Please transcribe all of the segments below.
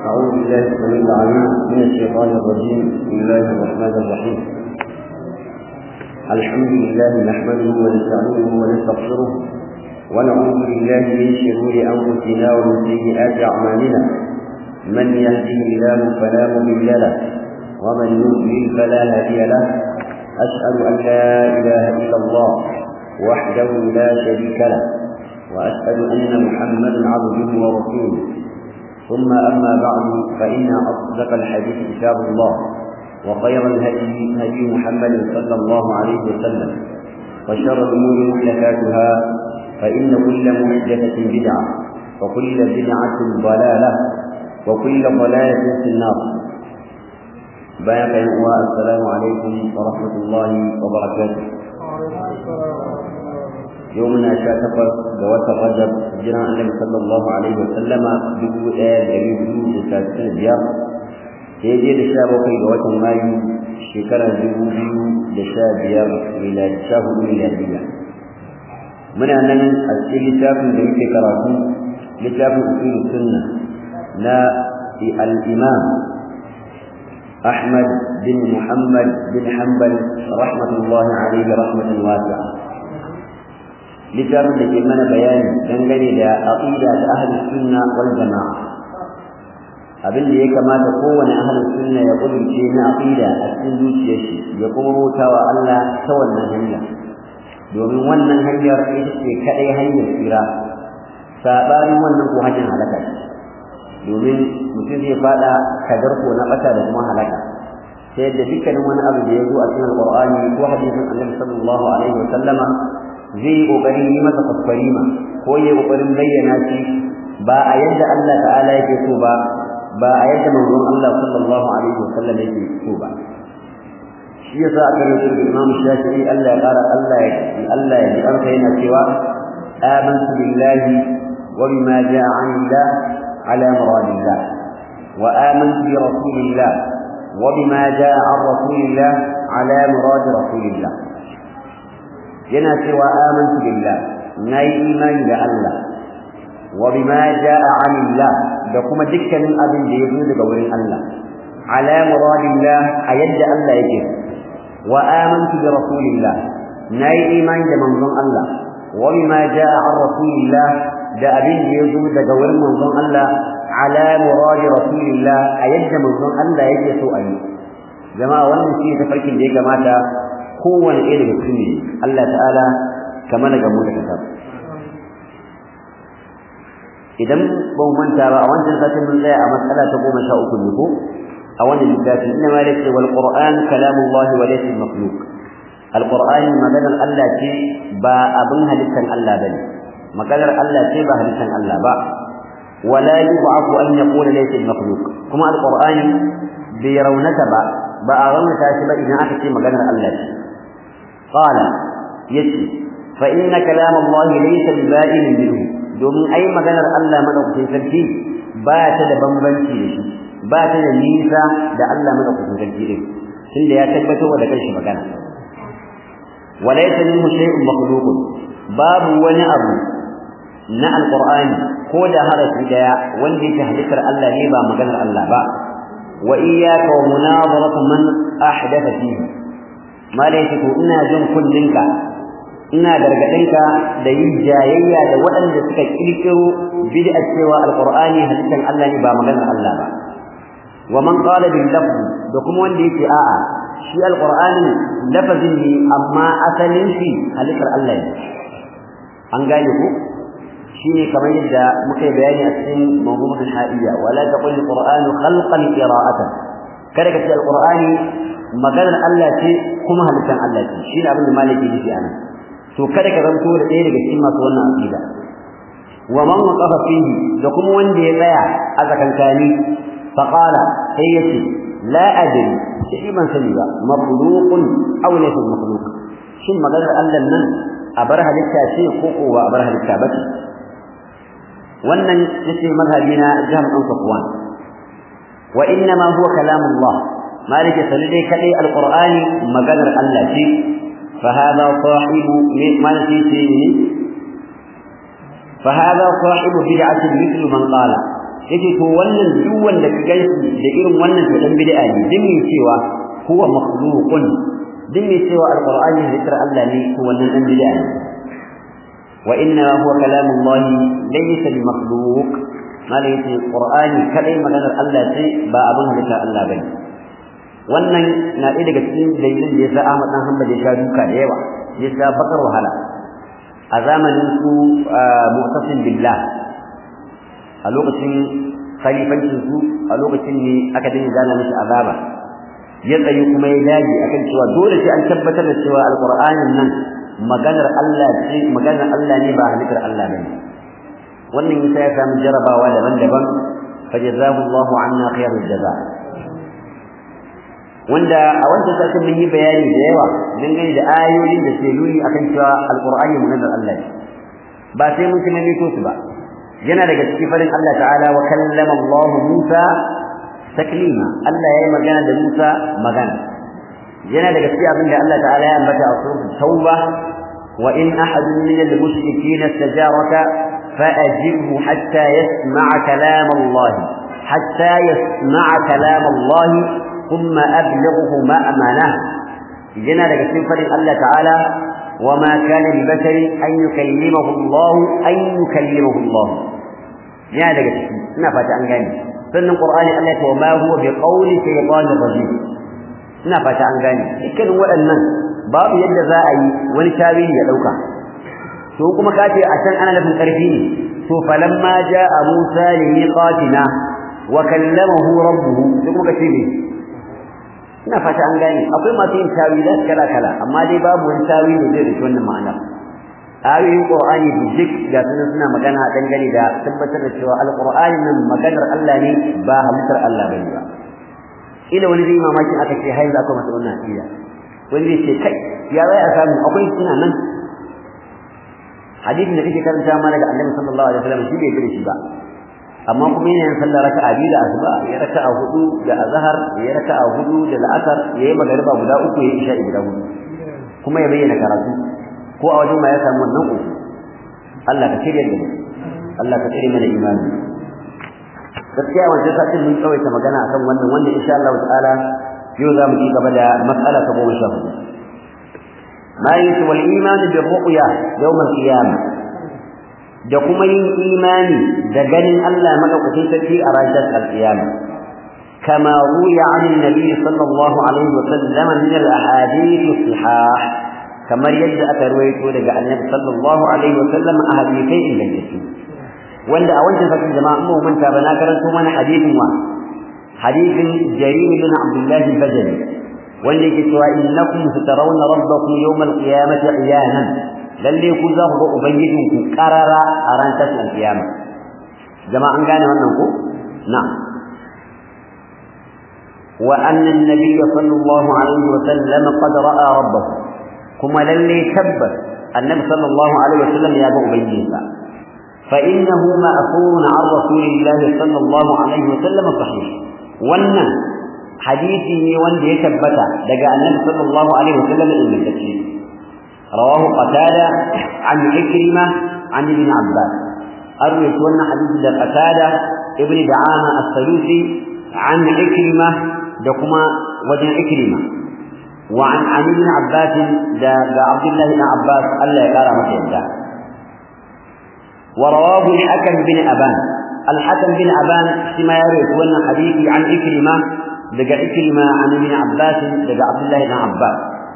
أعوذ بالله السميع العليم من الشيطان الرجيم بسم الله الرحمن الرحيم الحمد لله نحمده ونستعينه ونستغفره ونعوذ بالله من شرور أنفسنا ومن سيئات أعمالنا من يهده الله فلا مضل له ومن يضلل فلا هادي له أشهد أن لا إله إلا الله وحده لا شريك له وأشهد أن محمدا عبده ورسوله ثم أما بعد فإن أصدق الحديث كتاب الله وخير الهدي هدي محمد صلى الله عليه وسلم وشر الأمور محدثاتها فإن كل محدثة بدعة وكل بدعة ضلالة وكل ضلالة في النار بارك السلام عليكم ورحمة الله وبركاته يومنا شاتفر جوات الرجب جنا النبي صلى الله عليه وسلم دبو آية جميل دبو لساتين بيار يجي لشاب وكي جوات مايو شكرا دبو بيو لشاب بيار إلى شاب ميلادية من أن أسئل لتاف جميل كراتو لتاف أصول السنة لا الإمام أحمد بن محمد بن حنبل رحمة الله عليه رحمة واسعة littafin da ke mana bayani dangane da aqida ta ahlus sunna wal jamaa abin da ya kamata kowane ahlus sunna ya kudurce na aqida a cikin zuciyar shi ya kuma bautawa Allah ta wannan hanya domin wannan hanyar ita ce kadai hanyar tsira sabanin wannan ko hanyar halaka domin mutum zai fada kadarko na bata da kuma halaka sai da dukkanin wani abu da ya zo a cikin alqur'ani ko hadisin annabi sallallahu alaihi wa sallama zai yi ƙoƙarin yi masa kwaskwarima ko yi ƙoƙarin bayyana shi ba a yadda Allah ta'ala yake so ba ba a yadda manzon Allah sallallahu alaihi wasallam yake so ba shi yasa aka rubuta da Imam Shafi'i Allah ya ƙara Allah ya Allah ya ji yana cewa amantu billahi wa bima ja'a 'anillah ala muradillah wa amantu bi rasulillah wa bima ja'a 'an rasulillah ala murad rasulillah yana cewa amantu billah nayi imani da Allah wa bima jaa anillah da kuma dukkanin abin da yazo daga wurin Allah ala muradillah a yadda Allah yake wa amantu bi rasulillah nayi imani da manzon Allah wa bima jaa an rasulillah da abin da yazo daga wurin manzon Allah ala muradi rasulillah a yadda manzon Allah yake so a yi jama'a wannan shi tafarkin da ya kamata kowane ɗaya daga cikin ne Allah ta'ala kama daga mu da kasar idan ba mu manta ba a wancan satin mun tsaya a matsala ta goma sha uku ne ko a wannan littafi inna ma laysa wal qur'an kalamullah wa laysa makhluq al qur'an maganar Allah ce ba abin halittan Allah bane maganar Allah ce ba halittan Allah ba wala yub'afu an yaqula laysa makhluq kuma al qur'an bai raunata ba ba a raunata shi ba idan aka ce maganar Allah ce قال يتي فإن كلام الله ليس ببائن منه domin ai maganar Allah madaukakin sarki ba ta da bambanci da shi ba ta da nisa da Allah madaukakin sarki din tunda ya tabbatar da kanshi magana walaysa minhu shay'un makhluqun babu wani abu na alqur'ani ko da harafi daya wanda yake halittar Allah ne ba maganar Allah ba wa iyyaka wa munadaratu man ahdatha fihi malaika to ina jin kullinka ina gargadinka da yin jayayya da waɗanda suka kirkiro bid'a cewa alqur'ani halittan Allah ne ba maganar Allah ba wa man qala bil lafz da kuma wanda yake a'a shi alqur'ani lafazin ne amma asalin shi halittar Allah ne an gane ku shine kamar yadda muka yi bayani a cikin mawdu'ul ha'iyya wala taqul alqur'anu khalqan qira'atan kada ka ce alqur'ani maganar Allah ce kuma halittar Allah ce shine abin da maliki yake anan to kada ka zanto da ɗaya daga cikin masu wannan aqida wa man waqafa fihi da kuma wanda ya tsaya a zakankani fa qala sai yace la adri sai ban sani ba makhluqun aw laysa makhluq shin maganar Allah nan a bar halitta ce ko ko ba a bar halitta ba ce wannan yace mazhabi na jam an safwan wa inna ma huwa kalamullah مالك سندي كدي القرآن مقدر الله شيء فهذا صاحب ما نسيتي فهذا صاحب بدعة مثل من قال yace to wannan duk wanda ka gaisu da irin wannan to dan bid'a ne din mai cewa huwa makhluqun din mai cewa alqur'ani zikr Allah ne to wannan dan bid'a ne wa inna huwa kalamullah laysa bi makhluq malai yace qur'ani kadai maganar Allah ce ba abin halitta Allah bane wannan na ɗaya daga cikin dalilin da yasa Ahmad dan Hanbal ya sha duka da yawa ya sha bakar wahala a zamanin su mu'tasim billah a lokacin khalifancin su a lokacin ne aka dinga gana mishi azaba ya tsayi kuma ya dage akan cewa dole sai an tabbatar da cewa alqur'anin nan maganar Allah ce maganar Allah ne ba halittar Allah bane wannan yasa ya samu jarabawa daban-daban fajazahu Allahu anna khairul jazaa wanda a wancan sashen mun yi bayani da yawa dangane da ayoyin da ke nuni akan cewa alqur'ani maganar Allah ne ba sai mun kuma mito su ba yana daga cikin farin Allah ta'ala wa kallama Allah Musa taklima Allah yayi magana da Musa magana yana daga cikin abin da Allah ta'ala ya ambata a suratul tauba wa in ahadun min al-mushrikeena istajaraka fa'ajibhu hatta yasma'a kalam Allah hatta yasma'a kalam Allah thumma ablighu ma'amana yana daga cikin farin Allah ta'ala وما كان لبشر أن يكلمه الله أن يكلمه الله يا daga ciki ina fata an gane sannan qur'ani Allah ya ce ma huwa bi qawli shaytanir rajim ina fata an gane dukkan waɗannan babu yadda za a yi wani tawili ya dauka to kuma ka ce a can ana nufin karfi ne to falamma jaa Musa li miqatina wa kallamahu rabbuhu sai kuma ka ce ne ina fata an gane akwai masu yin tawilat kala kala amma dai babu wani tawili da zai wannan ma'ana ayoyin qur'ani bijik ga sunan suna magana dangane da tabbatar da cewa alqur'ani nan maganar Allah ne ba halittar Allah bane ba ila wani zai mamakin aka ce hai za ka masa wannan aqida wani zai ce kai ya zai a samu akwai suna nan hadisin da kake karanta ma daga annabi sallallahu alaihi wasallam shi bai gare shi ba amma kuma yana yin sallar raka'a biyu da asuba ya raka'a hudu da azhar ya raka'a hudu da la'asar ya yi magariba guda uku ya isha guda hudu kuma ya bayyana karatu ko a wajen ma ya samu wannan uku Allah ka shirya da mu Allah ka tsare mana imani gaskiya wancan satin mun tsawaita magana akan wannan wanda insha Allah ta'ala yau za mu ci gaba da mas'ala ta goma sha hudu ma yake wal imani bi ru'ya yawm al-qiyamah da kuma yin imani da ganin Allah madaukakin sarki a ranar al-qiyama kama ruya an annabi sallallahu alaihi wa sallam min al-ahadith as-sihah kamar yadda aka ruwaito daga annabi sallallahu alaihi wa sallam a hadisai ingantattu wanda a wancan sakin jama'a mu manta ba na karanto mana hadisin wa hadisin jarir bin abdullah al-bajali wanda yake cewa innakum satarawna rabbakum yawm al-qiyamati iyanan lalle ku za ku ga ubangijin ku karara a ran tashin kiyama jama'a an gane wannan ko na'am wa anna an-nabiy sallallahu alaihi wa sallam qad ra'a rabbahu kuma lalle tabbas annabi sallallahu alaihi wa sallam ya ga ubangijinsa fa innahu ma'thurun 'an rasulillah sallallahu alaihi wa sallam sahih wannan hadisi ne wanda ya tabbata daga annabi sallallahu alaihi wa sallam ingantacce رواه قتادة عن عكرمة عن ابن عباس أروي أن حديث قتادة ابن دعامة السلوسي عن عكرمة دكما وجن عكرمة وعن عن ابن عباس دا, دا عبد الله بن عباس ألا يقال متى ورواه الحكم بن أبان الحكم بن أبان كما يروي أن حديثي عن عكرمة دقى عكرمة عن ابن عباس دقى عبد الله بن عباس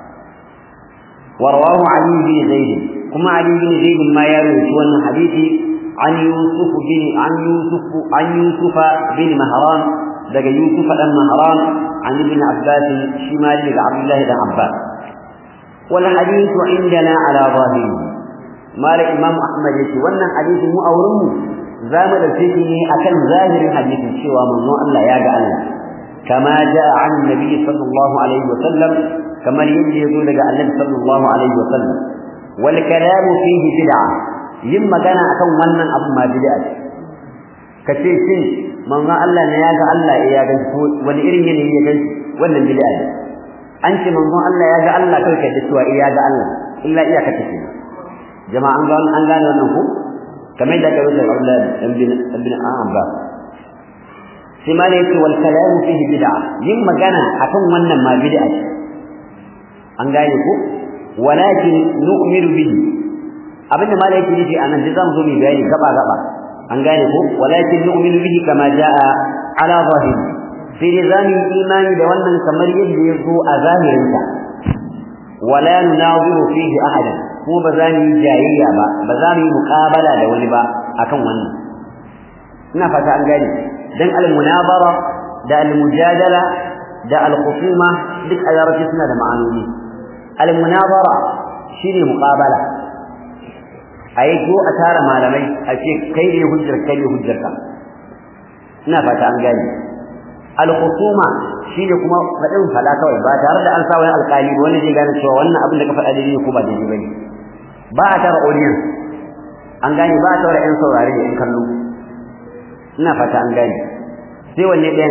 ورواه علي بن زيد كما علي بن زيد ما يروي شوان حديثي عن يوسف بن عن يوسف عن يوسف بن مهران دقى يوسف بن مهران عن ابن عباس شمال عبد الله بن عباس والحديث عندنا على ظاهره مال الإمام أحمد يشي وأن حديث مو أورمه زامد الفتنة أكل ظاهر الحديث شوى من الله يا الله كما جاء عن النبي صلى الله عليه وسلم كما يجي يقول لك النبي صلى الله عليه وسلم والكلام فيه بدعة يما كان أكون wannan abu ma bid'a kace shin manzo Allah ne ya ga Allah ya ga wani irin yanayi ya ga wannan bid'a ne an ce manzo Allah ya ga Allah kai ka cewa ya ga Allah illa iya ka tafi jama'an ga an gane wannan ku kamar da kai da Allah ibn ibn Abbas sai ma ne yake wal kalamu fihi bid'a yin magana akan wannan ma bid'a ce an gane ko walakin nu'minu bihi abinda malai yake nufi anan da zamu zo mu bayani gaba gaba an gane ko walakin nu'minu bihi kama jaa ala zahiri sai dai zamu yi imani da wannan kamar yadda ya zo a zahirinsa wala nunaziru fihi ahadan ko ba za mu yi jayayya ba ba za mu yi muqabala da wani ba akan wannan ina fata an gane dan al-munabara da al-mujadala da al-khusuma duk a larabci suna da ma'anoni al-munabara shine muqabala ayi go a tara malamai a ce kai ne hujjar kai ne hujjar ka ina fata an gane al-khusuma shine kuma fadin fada kawai ba tare da an sa wani alƙali wani zai gane cewa wannan abin da ka faɗa daidai ko ba daidai bane ba a tara audience an gane ba a tara ƴan saurare da ƴan kallo ina fata an gane sai wanne ɗayan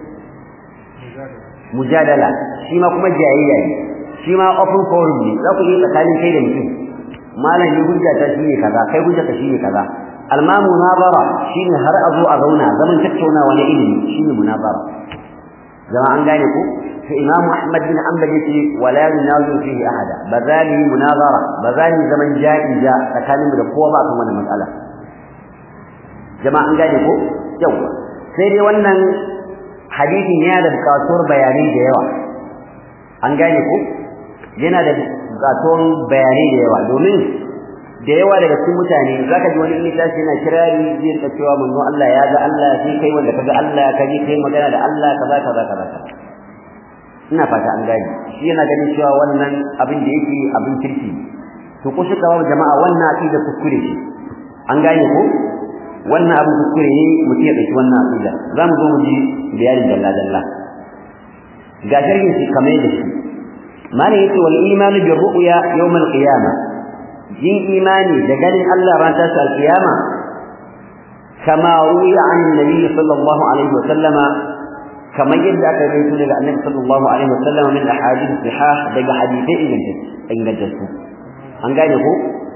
mujadala shi ma kuma jayayya ne shi ma open forum ne za ku yi tsakanin kai da mutum malam ni hujja ta shine kaza kai hujja ta shine kaza alma munabara shine har a zo a zauna zaman tattaunawa na ilimi shine munabara zama an gane ku sai imam ahmad bin hanbal yace wala yunazu fihi ahada bazali munazara bazali zaman jaiza tsakanin mu da kowa ba kan wannan matsala jama'a an gane ko yawa sai dai wannan hadisin yana da bukatuwar bayanai da yawa an gane ko yana da bukatuwar bayanai da yawa domin da yawa daga cikin mutane zaka ji wani in tashi yana kirari zai ta cewa manzo Allah ya ga Allah sai kai wanda kaga Allah ka ji kai magana da Allah kaza kaza kaza ina fata an gane shi yana ganin cewa wannan abin da yake abin kirki to ko shi kawo jama'a wannan aqida kuskure ce an gane ko wannan abin kuskure ne mutum ya dauki wannan aqida zamu zo mu ji bayanin dalla dalla ga sharhin shi kamar da shi mana yace wal iman bir ru'ya yawm al qiyamah yin imani da ganin Allah ran ta al qiyama kama ruya an nabi sallallahu alaihi wa sallama kama yadda aka rawaito daga annabi sallallahu alaihi wa sallama min ahadith sihah daga hadithai ingantattu an gane ko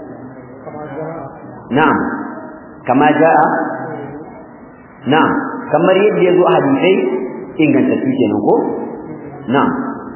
na'am kama jaa na'am kamar yadda yazo hadisai ingantattu kenan ko na'am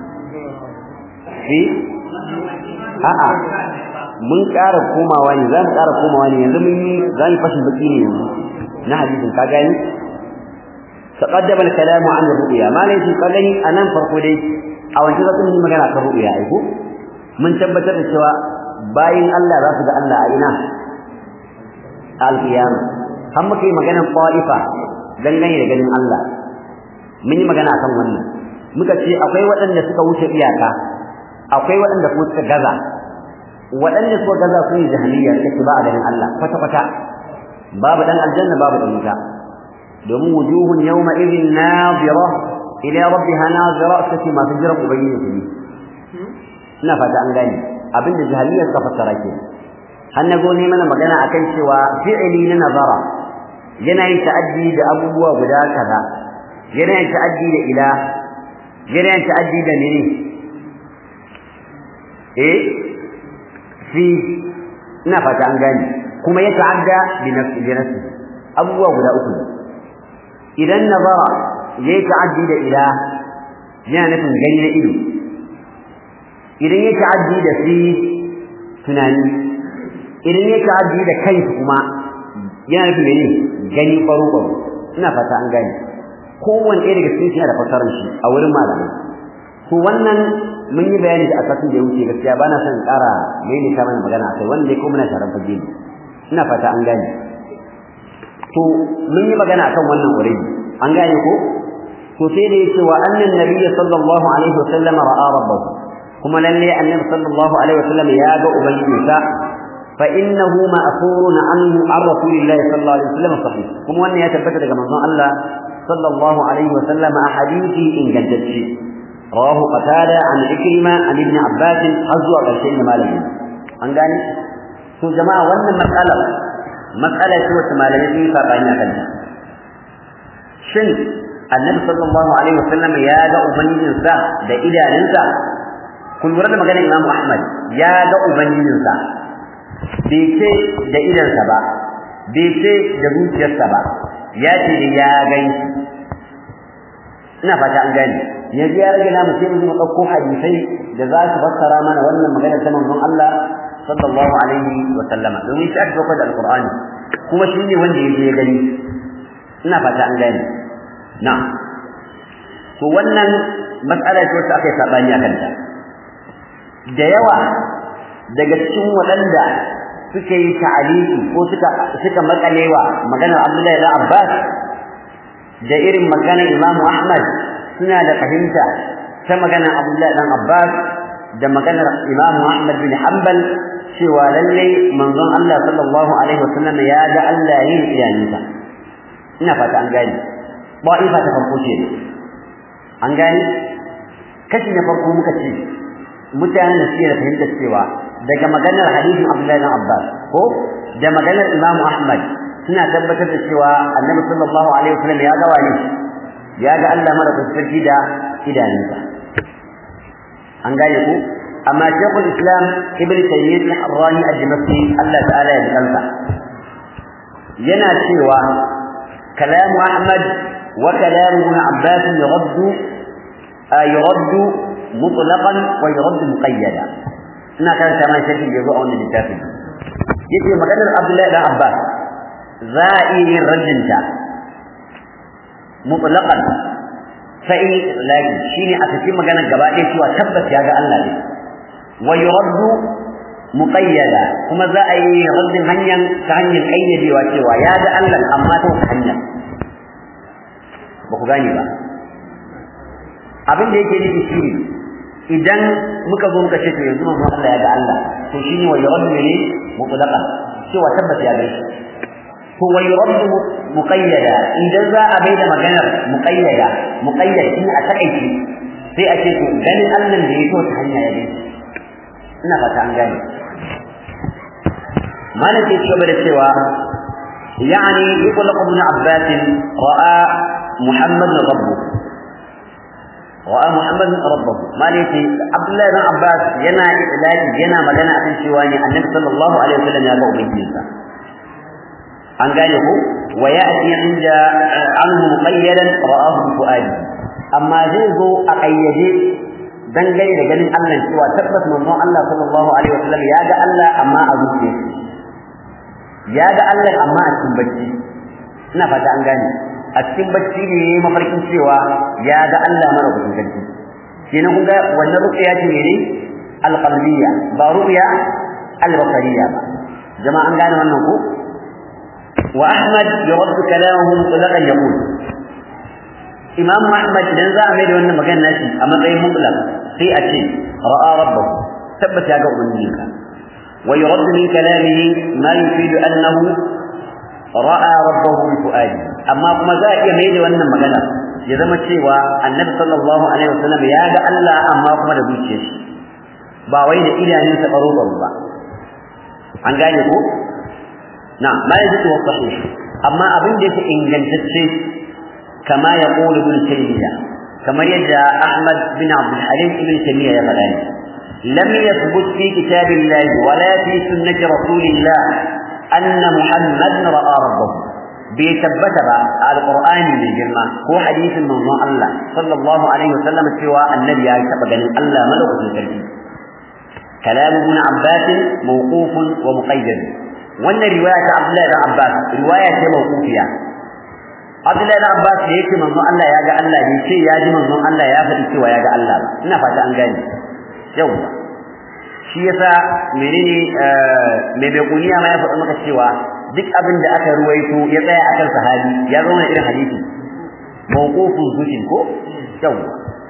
fi a'a mun ƙara komawa ne za mu ƙara komawa ne yanzu mun yi za mu fashin baki ne yanzu na hadisin ka gani تقدم الكلام عن الرؤيا ما ليس قالني انا farko dai a wancan zan yi magana kan ru'ya ai ko mun tabbatar da cewa bayin Allah za su ga Allah a ina al-qiyamah har muka yi maganar qa'ifa dangane da ganin Allah mun yi magana akan wannan muka ce akwai waɗanda suka wuce iyaka akwai waɗanda kuma suka gaza waɗanda suka gaza su ne jahiliya suka ba a ganin Allah kwata kwata babu dan aljanna babu dan wuta domin wujuhun yawma idhin nadira ila rabbiha nadira take masu jiran ubangiji ne ina fata an gane abinda jahiliya suka fassara ke har na go ne mana magana akan cewa fi'ili na nazara yana yin ta'addi da abubuwa guda kaza yana yin ta'addi da ila yana yin ta'addi da ne eh fi ina fata an gane kuma ya ta'adda bi nafsi bi nafsi abubuwa guda uku idan nazara yayi ta'addi da ila yana nufin gani na ido idan ya ta'addi da fi tunani idan ya ta'addi da kai kuma yana nufin mene gani baro baro ina fata an gane kowanne ɗaya daga cikin yana da fasarar shi a wurin malamai to wannan mun yi bayani da asasin da ya wuce gaskiya ba na son ƙara mai ta mana magana akai wanda ko muna taron fage ne ina fata an gane to mun yi magana akan wannan already an gane ko to sai da yace wa annan nabiy sallallahu alaihi wasallam ra'a rabbahu kuma lalle annabi sallallahu alaihi wasallam ya ga ubangijinsa fa innahu ma'thurun anhu an rasulillahi sallallahu alaihi wasallam sahih kuma wannan ya tabbata daga manzon Allah sallallahu alaihi wasallam a hadisi ingantacce rawahu qatada an ikrima an ibn abbas azwa karshen malami an gane to jama'a wannan matsala matsala ce wacce malamai sun yi sabani a kanta shin annabi sallallahu alaihi wasallam ya ga ubangijinsa da idanunsa kun lura da maganar Imam Ahmad ya ga ubangijinsa bai ce da idansa ba bai ce da zuciyarsa ba ya ce da ya gan ina fata an gane yanzu ya rage namu sai mu ɗauko hadisai da za su fassara mana wannan magana ta manzon Allah sallallahu alaihi wa sallama domin shi aka dauka da alqur'ani kuma shi ne wanda ya je ya gani ina fata an gane na'am to wannan matsala ce wacce aka yi sabani akan ta da yawa daga cikin waɗanda suka yi ta'aliki ko suka suka makalewa maganar Abdullahi ibn Abbas da irin maganar Imam Ahmad suna da fahimta ta maganar Abdullahi ibn Abbas da maganar Imam Ahmad bin Hanbal cewa lalle manzon Allah sallallahu alaihi wasallam ya ga Allah yin iyayensa ina fata an gane ba ifa ta farko ce an gane kashi na farko muka ce mutanen da suke da fahimtar cewa daga maganar hadisin Abdullahi bin Abbas ko da maganar Imam Ahmad suna tabbatar da cewa Annabi sallallahu alaihi wasallam ya ga wani ya ga Allah mara sarki da idanunsa an gane ku amma Sheikhul Islam Ibn Taymiyyah Ar-Rani Al-Dimashqi Allah ta'ala ya kansa yana cewa كلام أحمد وكلام ابن عباس يرد يرد مطلقا ويرد مقيدا ina kan sama shirkin da zo a wannan littafin yace maganar Abdullahi dan Abbas za a iya yin rajinta mutlaqan fa in lakin shine a cikin maganar gaba ɗaya cewa tabbas ya ga Allah ne wa yuraddu muqayyada kuma za a yi raddin hanyar ta hanyar kayyadewa cewa ya ga Allah amma ta wata hanya ba ku gane ba abin da yake nufi shine idan muka zo muka ce to yanzu manzo Allah ya ga Allah to shine wa yuraddu ne mutlaqan cewa tabbas ya ga shi to wa yuraddu muqayyada idan za a bai da maganar muqayyada muqayyad shi a takaici sai a ce to ganin Allah da ya to ta hanya ya gani ina fata an gane malam ke cewa da cewa يعني يطلق ابن عباس رأى محمد ربه رأى محمد ربه ما ليتي عبد الله بن عباس ينا إعلان ينا مدنا أكن شواني النبي صلى الله عليه وسلم يا بو بيتيسا an gane ko wa ya'ti inda anhu muqayyadan ra'ahu bi fuadi amma zai zo a kayyade dangane da ganin Allah cewa tabbas manzon Allah sallallahu alaihi wasallam ya ga Allah amma a zuciya ya ga Allah amma a cikin bacci ina fata an gane a cikin bacci ne mafarkin cewa ya ga Allah mara gudun sarki kenan kun ga wannan ruqya ce ne alqalbiyya ba ruqya albasariyya ba jama'a an gane wannan ko wa ahmad yurad kalamuhu mutlaqan yaqul imam ahmad idan za a mai da wannan magana nashi a matsayin mutlaq sai a ce ra'a rabbahu tabbata ya ga ubangijinka wa yurad min kalamihi ma yufidu annahu ra'a rabbahu bi fuadi amma kuma za a iya mai da wannan magana ya zama cewa annabi sallallahu alaihi wasallam ya ga Allah amma kuma da zuciyar shi ba wai da idanunsa baro baro ba an gane ko na ma yajibu sahih amma abin da yake ingantacce kama ya qulu ibn taymiya kamar yadda ahmad bin abd al-halim ibn taymiya ya faɗa lam yathbut fi kitabillahi wala fi sunnati rasulillah أن محمد رأى ربه بيثبت بقى القرآن من جرمة هو حديث من الله صلى الله عليه وسلم سوى النبي يثبت أن الله ملك الكريم كلام ابن عباس موقوف ومقيد وأن رواية عبد الله بن عباس رواية موقوفية عبد الله بن عباس يأتي من الله يا جاء الله يأتي يا جاء من الله يا فتي سوى يا جاء الله نفت أن قال يوم shi yasa menene mai bekuniya ma ya faɗa maka cewa duk abin da aka ruwaito ya tsaya akan sahabi ya zama irin hadisi mawqufun zuhin ko yawa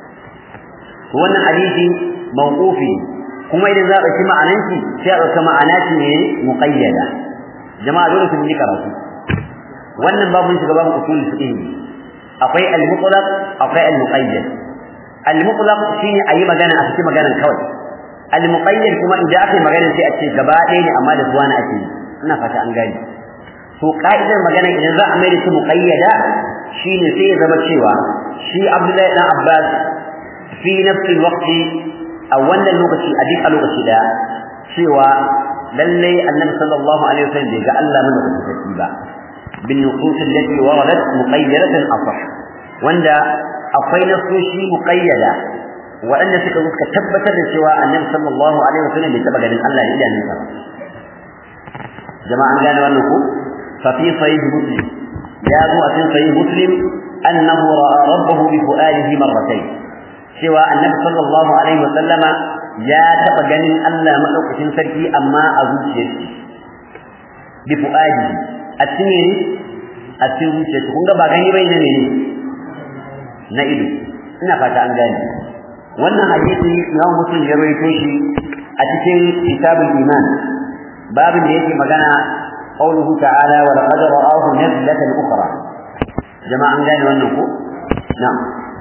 wannan hadisi mawqufi kuma idan za a ɗauki ma'anan shi sai a ɗauka ma'ana shi ne muqayyada jama'a dole su yi karatu wannan babu shiga babu usul fiqh akwai al-mutlaq akwai al-muqayyad al-mutlaq shine ayi magana a cikin maganan kawai al-muqayyad kuma idan aka yi magana sai a ce gaba ɗaya ne amma da zuwa na ake ina fata an gani to ka'idar magana idan za a mai da shi muqayyada shine sai ya zama cewa shi Abdullahi dan Abbas fi nafsi waqti a wannan lokaci a duk a lokaci da cewa lalle annabi sallallahu alaihi wasallam bai ga Allah mana da tafi ba bin nusus allati waradat muqayyadatan asah wanda akwai nasoshi muqayyada waɗanda suka zo suka tabbatar da cewa annabi sallallahu alaihi wasallam bai taba ganin Allah da idanunsa ba jama'a an gane wannan ko fa fi sahih muslim ya zo a cikin sahih muslim annahu ra'a rabbahu bi fu'alihi marratayn cewa annabi sallallahu alaihi wasallama ya taba ganin Allah madaukakin sarki amma a zuciyarsa bi fu'alihi a cikin a cikin zuciyarsa kun ga ba gani bai ne ne na ido ina fata an gane wannan hadisi Imam Muslim ya rawaito shi a cikin kitabul iman babin da yake magana qauluhu ta'ala wa laqad ra'ahu nazlatan ukhra jama'a an gane wannan ko na'am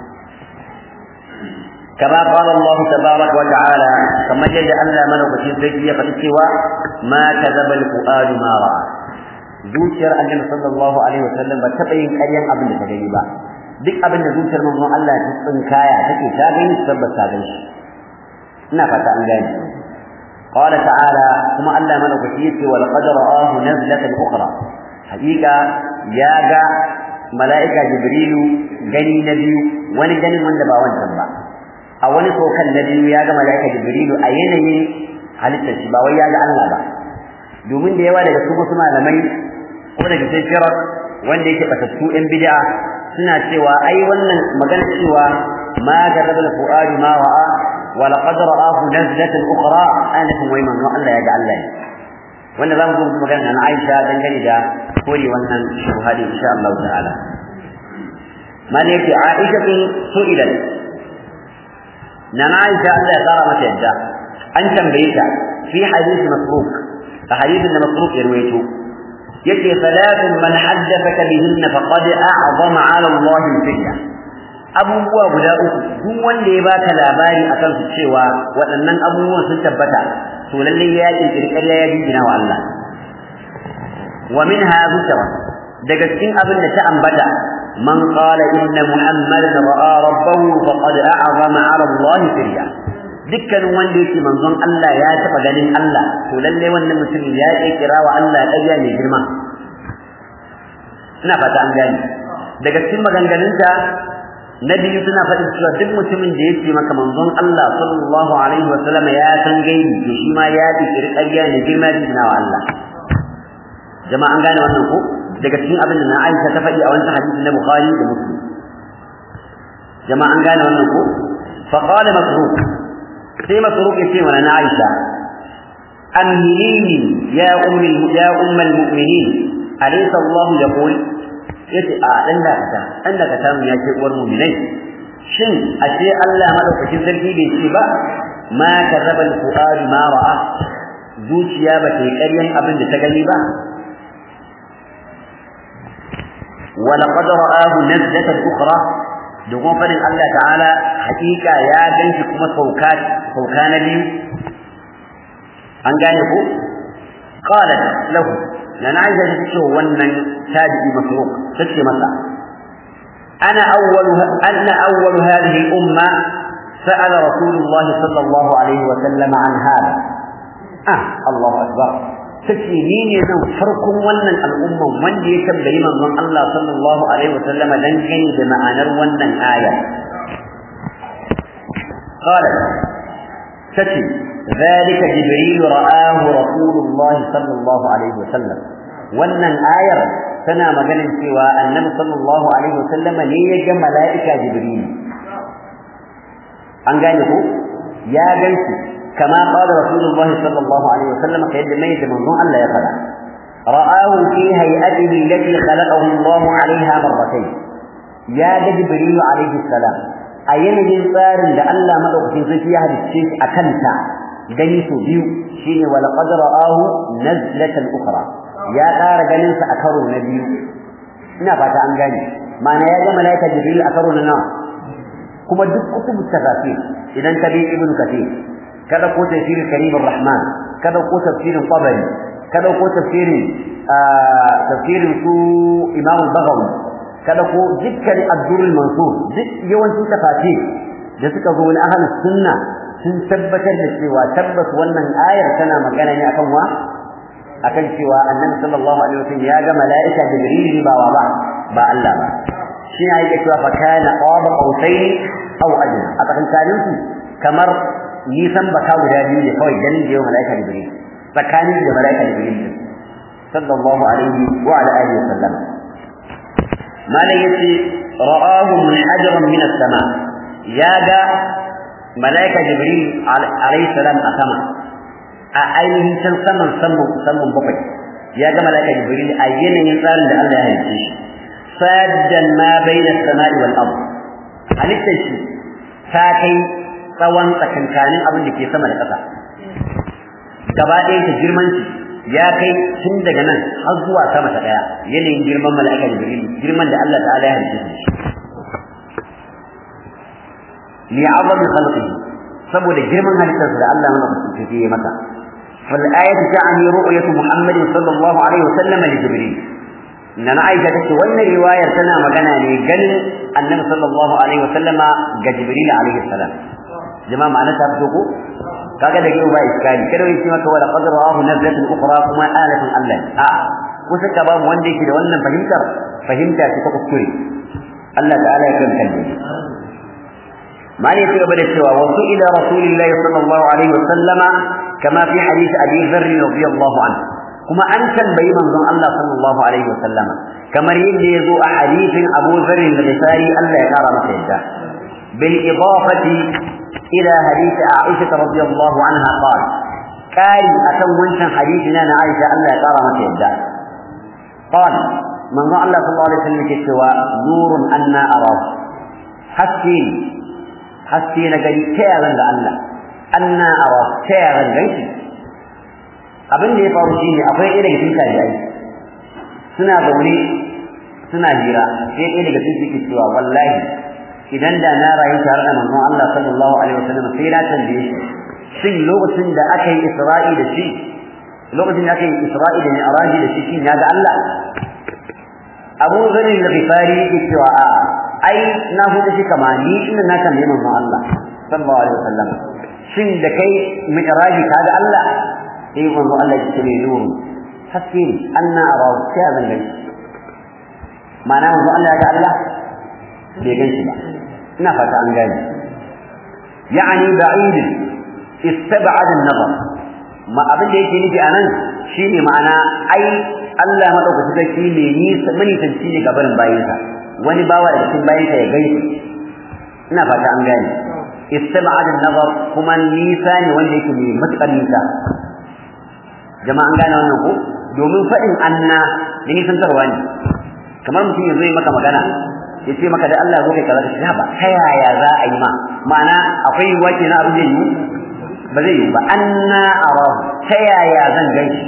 كما قال الله تبارك وتعالى كما جل ألا ملك في الزكية فتسوى ما كذب الفؤاد ما رأى zuciyar annabi sallallahu alaihi wasallam ba taɓa yin ƙaryan abin da ta gani ba duk abin da zuciyar manzon Allah ta tsinkaya take ta gani tabbas ta gani shi ina fata an gane qala ta'ala kuma Allah madaukaki yace wal qad ra'ahu nazlatan ukhra haqiqa ya ga mala'ika jibrilu gani na biyu wani ganin wanda ba wancan ba a wani sokan na biyu ya ga mala'ika jibrilu a yanayin halittar shi ba wai ya ga Allah ba domin da yawa daga su wasu malamai ko daga cikin firar wanda yake batattu ɗan bid'a suna cewa ai wannan magana cewa ma garaba al-fu'adu ma ra'a wa laqad ra'ahu nazlatan ukhra ana kuma wai manzo Allah ya ga Allah wanda zamu zo mu magana na Aisha dangane da kore wannan shuhadi insha Allah ta'ala man yake Aisha bin su'ilat na Aisha Allah ya tsara mata yadda an tambaye ta fi hadisi masruq a hadisin da masruq ya ruwaito yace salatun man haddathaka bihinna faqad a'zama 'ala Allah al-fitna abubuwa guda uku duk wanda ya baka labari akan su cewa waɗannan abubuwan sun tabbata to lalle ya kirkiri ƙarya ya jingina wa Allah wa minha zikra daga cikin abin da ta ambata man qala inna muhammadan ra'a rabbahu faqad a'zama 'ala Allah firya dukkanin wanda yake manzon Allah ya taba ganin Allah to lalle wannan mutumin ya kirkira wa Allah ƙarya mai girma ina fata an gane daga cikin maganganunta na biyu suna faɗin cewa duk mutumin da yake maka manzon Allah sallallahu alaihi wa sallam ya san gaibi to shi ma ya kirkiri ƙarya mai girma da wa Allah jama'a an gane wannan ko daga cikin abin da na Aisha ta faɗi a wancan hadisi na Bukhari da Muslim jama'a an gane wannan ko fa qala masruq sai masruq yace wa na Aisha amhilini ya ummi ya ummul mu'minin alaysa Allah yaqul yace a dan da ka dan da ka samu ya ce uwar mu'minai shin ashe Allah madaukakin sarki bai ce ba ma karraba al-fuad ma ra'a zuciya ba ta yi ƙaryan abin da ta gani ba ولقد رآه نزلة أخرى domin fadin Allah ta'ala hakika ya ganshi kuma sauka sauka na biyu an gane ko qalat lahu na Aisha ta ce wannan tabi'i masruq tace masa ana awwalu anna awwalu hadhihi al-umma sa'ala rasulullah sallallahu alaihi wa sallam an hada ah Allahu akbar tace ni ne zan farkon wannan al'umman wanda ya tambayi manzon Allah sallallahu alaihi wa sallama dan gani da ma'anar wannan aya qala tace ذلك جبريل رآه رسول الله صلى الله عليه وسلم wannan ayar tana maganin cewa annabi sallallahu alaihi wasallama ne ya ga mala'ika jibril an gane ko ya ganshi kama qala rasulullahi sallallahu alaihi wasallam kai da mai da manzon Allah ya fada ra'ahu fi hay'atihi allati khalaqahu Allah 'alayha marratayn ya ga jibril alaihi salam a yanayin tsarin da Allah madaukakin sarki ya halicce shi akan ta gani su biyu shine wala qad ra'ahu nazlatan ukhra ya ƙara ganin sa a karo na biyu ina fata an gane ma'ana ya ga malaika jibril a karo na nawa kuma duk kutubu tafsir idan ka bi ibnu kathir kada ko tafsir karim rahman kada ko tafsirin qabari kada ko tafsirin tafsirin su imam al-baghawi kada ko dukkan ad-durr al-mansur duk yawancin tafsir da suka zo na ahlus sunna sun tabbatar da cewa tabbas wannan ayar tana magana ne akan wa akan cewa annabi sallallahu alaihi wasallam ya ga mala'ika jibril ba wa ba ba Allah ba shi ne yake cewa fa kana qaba qausain aw adna a tsakankanin su kamar nisan baka guda biyu ne kawai ganin da yau malaika jibril tsakanin da malaika jibril sallallahu alaihi wa ala alihi wa sallam malai yace ra'ahu munhajaran min as-sama ya ga malaika jibril alaihi salam a sama a ainihin can saman saman saman bakwai ya ga malaika jibril a yanayin tsarin da Allah ya halice shi saddan ma baina as-sama'i wal ard halitta shi ta kai tsawon tsakankanin abin da ke sama da ƙasa gaba ɗaya ta girman shi ya kai tun daga nan har zuwa sama ta ɗaya yanayin girman mala'ika jibril girman da Allah ta'ala ya halice shi li azami khalqihi saboda girman halittarsa da Allah mana kusurce ya masa fal ayatu ta'ani ru'yatu muhammadin sallallahu alaihi wasallam li jibril nana aisha tace wannan riwayar tana magana ne ganin annabi sallallahu alaihi wasallama ga jibril alaihi salam jama'a ma'ana ta fito ko kaga da yau ba iskali kada wai shi maka wala qadra ahu nazlatun ukhra kuma alatun Allah a kusa ka babu wanda yake da wannan fahimtar fahimta ce ta kuskure Allah ta'ala ya kan kalli mali ya gaba da cewa wasu ila rasulillahi sallallahu alaihi wasallama kama fi hadith abi dharr radiyallahu anhu kuma an tambayi manzon Allah sallallahu alaihi wasallama kamar yadda yazo a hadithin Abu Dharr al-Ghifari Allah ya kara masa yadda bil idafati ila hadith Aisha radiyallahu anha qala kai akan wancan hadithina na Aisha Allah ya kara masa yadda qala manzon Allah sallallahu alaihi wasallam yake cewa nurun anna ara haske haske na gani ta yaran da Allah anna ara ta yaran gani abin da ya faru shine akwai ɗaya daga cikin tabi'ai suna zaune suna hira sai ɗaya daga cikin yake cewa wallahi idan da na rayu tare da manzon Allah sallallahu alaihi wasallam sai na tambaye shi shin lokacin da aka yi Isra'i da shi lokacin da aka yi Isra'i da Mi'raji da shi shin ya ga Allah Abu Dharr al-Ghifari yake cewa a ai na huta shi kama ni inda na tambaye manzon Allah sallallahu alaihi wasallam shin da kai Mi'raji ka ga Allah sai manzo Allah ya ce nur haske anna ara sai zan gani ma'ana manzo Allah ya ga Allah bai gan shi ba ina fata an gani yani ba'id istab'ad an-nazar ma abin da yake nufi anan shine ma'ana ai Allah madaukaki sarki ne ni mani tanci ne gaban bayinsa wani bawa da cikin bayinsa ya gaishe ina fata an gani istab'ad an-nazar kuma nisa ne wanda yake mai matukar nisa jama'an gane wannan ko domin faɗin anna da nisantarwa ne kamar mutum ya zai maka magana ya ce maka da Allah zo kai kaza ka shiga ba ta yaya za a yi ma ma'ana akwai yiwuwa ke na abu zai yi ba zai yi ba anna arahu ta yaya zan gaishe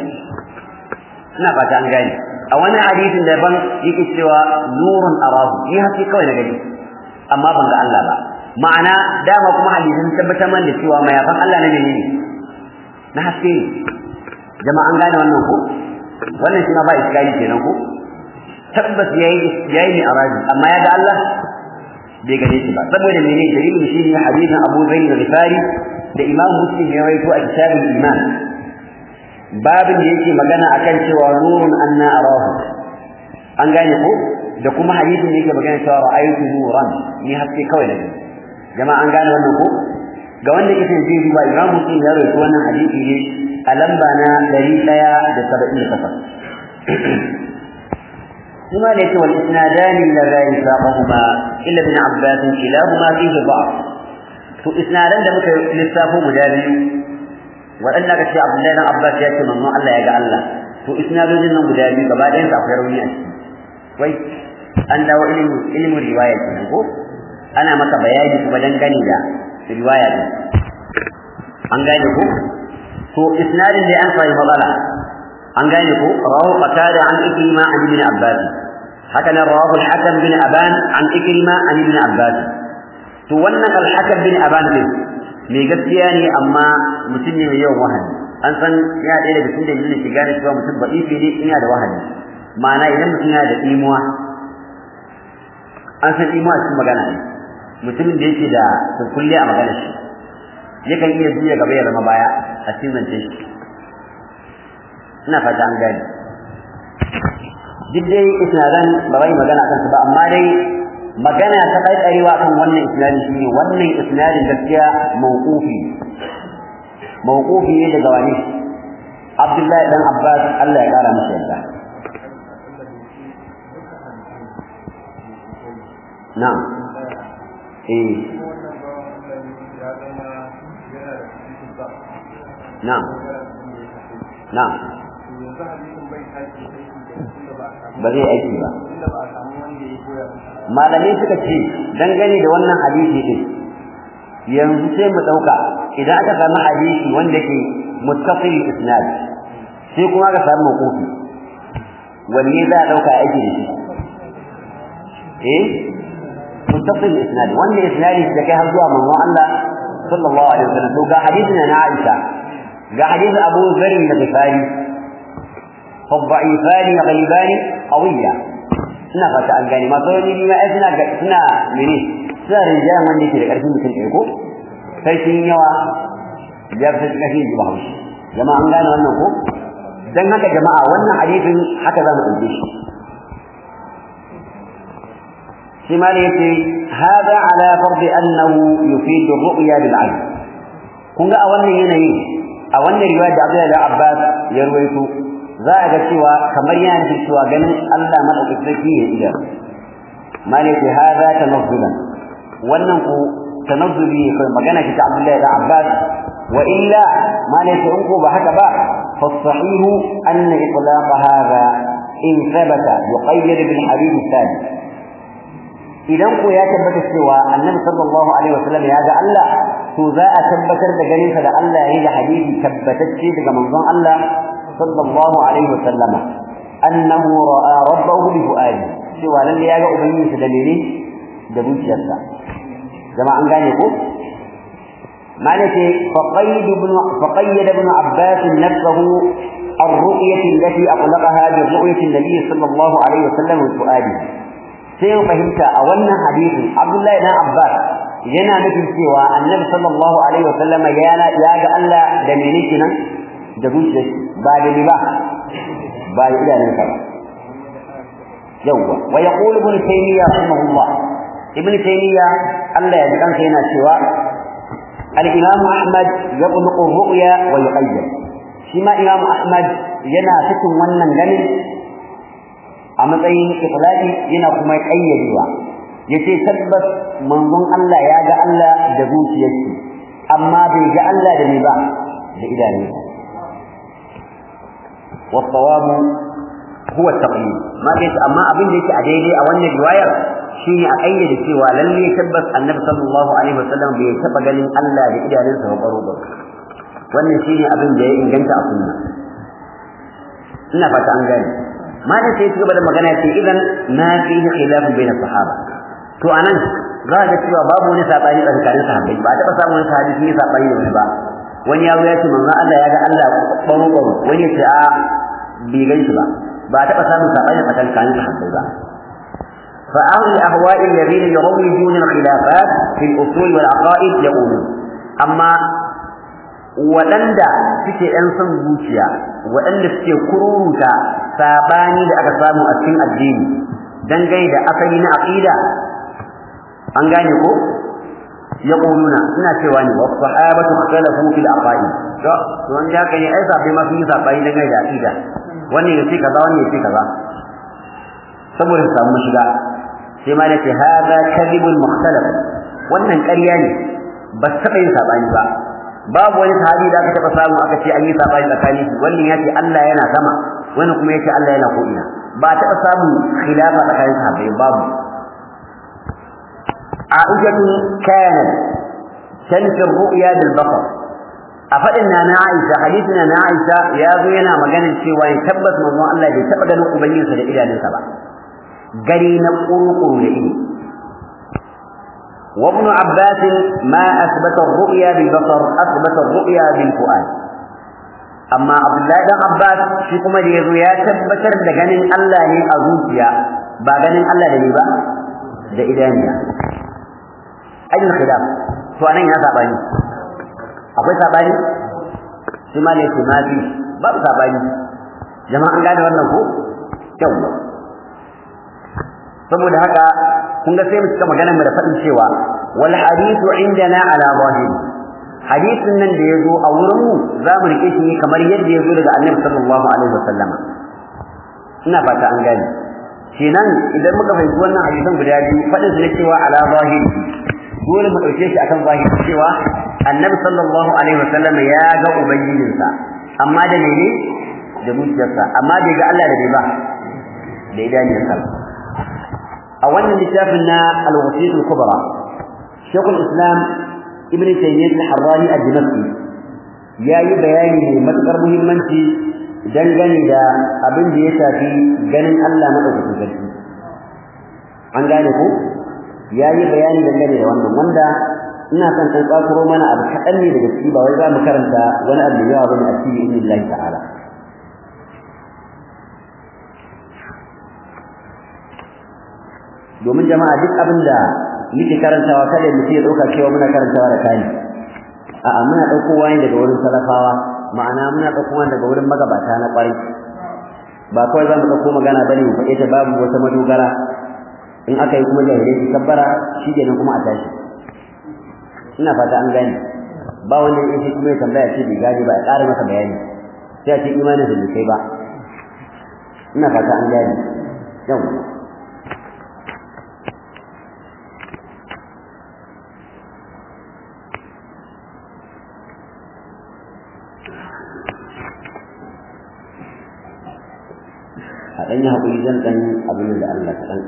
ina fata an gane a wani hadisin daban yake cewa nurun arahu ni haske kawai na gani amma ban ga Allah ba ma'ana dama kuma hadisin tabbatar man da cewa mayafan Allah na menene na haske ne jama'a an gane wannan ko wannan shi ma ba iskali kenan ko tabbas yayi yayi ne araji amma ya ga Allah bai gane shi ba saboda mene dalilin shi ne hadisin Abu Zaid al-Ghifari da Imam Muslim ya rawaito a kitabul iman babin da yake magana akan cewa nurun anna arahu an gane ko da kuma hadisin da yake magana cewa ra'aytu nuran ni haske kawai da jama'a an gane wannan ko ga wanda yake zai duba Imam Muslim ya rawaito wannan hadisi ne a lamba na ɗari ɗaya da saba'in da takwas. Kuma da yake wal isnadani la la yasaqahuma illa ibn Abbas kilahuma fihi da'f. To isnadan da muka lissafo guda biyu waɗanda ka ce Abdullahi dan Abbas ya ce manzon Allah ya ga Allah. To isnadojin nan guda biyu gaba ɗayan su akwai rauni a ciki. Wai an dawo ilimin ilimin riwaya kenan ko? Ana maka bayani kuma dangane da riwaya din. An gane ko? to isnadin da an sai matsala an gane ko rawu qatada an ikrima an ibn abbas haka nan rawu al-hakam bin aban an ikrima an ibn abbas to wannan al-hakam bin aban ne mai gaskiya ne amma mutum ne mai yawan wahayi an san ya ɗaya daga cikin dalilin shiga da cewa mutum ba'ifi ne ina da wahayi ma'ana idan mutum yana da imuwa an san imuwa cikin magana ne mutumin da yake da kulle a magana shi yakan iya juya gaba ya zama baya a cikin zance shi ina fata an gani duk dai isnadan ba wai magana kansu ba amma dai magana ta kaikarewa kan wannan isnadin shine wannan isnadin gaskiya mawqufi mawqufi ne daga wani Abdullahi dan Abbas Allah ya kara masa yarda na'am eh na'am na'am ba zai aiki ba malamai suka ce dangane da wannan hadisi din yanzu sai mu dauka idan aka samu hadisi wanda ke muttasil isnad sai kuma aka samu mawqufi wanne za a dauka aiki da shi eh muttasil isnad wanda isnadi da kai har zuwa manzon Allah sallallahu alaihi wasallam to ga hadisin na Aisha ga hadisin Abu Dharr al-Ghifari فالضعيفان غلبان قوية suna fata an gane masu wani ma ai suna suna mene suna rinjayen wanda yake da ƙarfin mutum ɗaya ko sarkin yawa ya fi ƙarfin ji bahaushe jama'a an gane wannan ko dan haka jama'a wannan hadisin haka za mu ɗauke shi shi ma ne yace hada ala fardi annahu yufidu ar-ru'ya bil 'ayn kun ga a wannan yanayi a wannan riwaya da Abdullahi da Abbas ya ruwaito za a ga cewa kamar yana da cewa ganin Allah madaukakin sarki ya iya malaki hada tanazzulan wannan ku tanazzuli ne kai magana ki ta Abdullahi da Abbas wa illa malaki in ko ba haka ba fa sahihu anna itlaq hada in thabata yuqayyad bil hadith thani idan ko ya tabbata cewa annabi sallallahu alaihi wasallam ya ga Allah to za a tabbatar da ganin sa da Allah yayin da hadisi tabbatacce daga manzon Allah sallallahu alaihi wasallam annahu ra'a rabbahu bi fuadi cewa lalle ya ga ubangiji da dalili da zuciyarsa jama'a an gane ko malaka faqayd ibn faqayyad ibn abbas nafsuhu الرؤية التي أطلقها برؤية النبي صلى الله عليه وسلم وفؤاده sai mu fahimta a wannan hadisin Abdullahi dan Abbas yana nufin cewa Annabi sallallahu alaihi wasallam ya ya ga Allah da menene kenan da zuciyar ba da ni ba ba da idanun sa ba yawa wa yaqul ibn taymiyyah rahimahullah ibn taymiyyah Allah ya ji kansa yana cewa al-imam Ahmad yaqluqu ru'ya wa yuqayyad shi ma imam Ahmad yana cikin wannan ganin a matsayin iflaki yana kuma kayyadewa yace tabbas manzon Allah ya ga Allah da zuciyarsa amma bai ga Allah da ni ba da idanunsa والصواب هو التقييد ما قلت أما أبين ليك أديدي أو أن الرواية شيء أقيد سوى للي يتبس النبي صلى الله عليه وسلم بيتبقى لن ألا بإدى لنسى وقروبه وأن شيء أبين جاي إن جنت أصنع إنا فتا أنجاني ما da sai cigaba da magana ce idan ma fihi khilaf bain sahaba to anan za ga cewa babu wani sabani tsakanin sahabbai ba ta samu wani sahabi sun yi sabani da wani ba wani ya ya ce manzon Allah ya ga Allah baro baro wani ya ce a bai gan shi ba ba ta samu sabani tsakanin sahabbai ba fa ahli ahwa'i alladhina yurawwijuna al-khilafat fi al-usul wal aqaid yaqulun amma waɗanda suke ‘yan son zuciya waɗanda suke kururuta saɓani da aka samu a cikin addini dangane da asali na aƙida an gane ko ya ƙununa suna cewa ne wasu sahabatu khalafu fil aqaid to to wanda haka ne ai sabai ma sun yi saɓani dangane da aƙida wannan ya ce kaza wannan ya ce kaza saboda su samu shiga sai ma da ce hada kadhibul mukhtalaf wannan ƙarya ne ba su taɓa yin saɓani ba babu wani sahabi da aka taba samu aka ce an yi sabani tsakanin su wannan ya ce Allah yana sama wannan kuma ya ce Allah yana ko ina ba taba samu khilafa tsakanin sahabbai babu Aisha kana tanfi ru'ya bil basar a fadin na na Aisha hadisin na Aisha ya zo yana maganar cewa ya tabbas manzon Allah bai taba ganin ubangijinsa da idanunsa ba gari na kurukuru da ido وابن عباس ما أثبت الرؤيا بالبصر أثبت الرؤيا بالفؤاد أما عبد الله بن عباس shi kuma da yazo ya tabbatar da ganin Allah ne a zuciya ba ganin Allah da ne ba da idaniya ajin khilaf to anan ya sabani akwai sabani shi ma ne ce ma bi ba sabani jama'a an gane wannan ko yawa saboda haka kun ga sai mu cika maganar mu da faɗin cewa wal hadithu indana ala zahiri hadisin nan da yazo a wurin mu za mu rike shi kamar yadda yazo daga Annabi sallallahu alaihi wasallama ina fata an gane kenan idan muka fahimci wannan hadisan guda biyu faɗin su ne cewa ala zahiri dole mu dauke shi akan zahiri cewa Annabi sallallahu alaihi wasallama ya ga ubangijinsa amma da mene da zuciyarsa amma bai ga Allah da bai ba da idaniyarsa a wannan littafin na al-wasiyat al-kubra shaykhul islam ibn taymiyyah al-harrani ad-dimashqi yayi bayani mai matukar muhimmanci dangane da abin da ya shafi ganin Allah madaukakin sarki an gane ko yayi bayani dangane da wannan wanda ina son kan tsakuro mana abu kaɗan ne daga ciki ba wai za mu karanta wani abu yawa bane a cikin idnillahi ta'ala domin jama'a duk abin da muke karantawa kada mutum ya dauka cewa muna karantawa da kai a'a muna daukowa ne daga wurin salafawa ma'ana muna daukowa daga wurin magabata na kwarai ba kawai za mu dauko magana bane mu faɗe ta babu wata madogara in aka yi kuma jahilai su kabbara shi kenan kuma a tashi ina fata an gane ba wanda ya shi kuma ya tambaya ce bai gane ba a ƙara masa bayani sai a ce imanin da bai kai ba ina fata an gane yau a ɗan yi haƙuri zan ɗan abin da Allah kaɗan.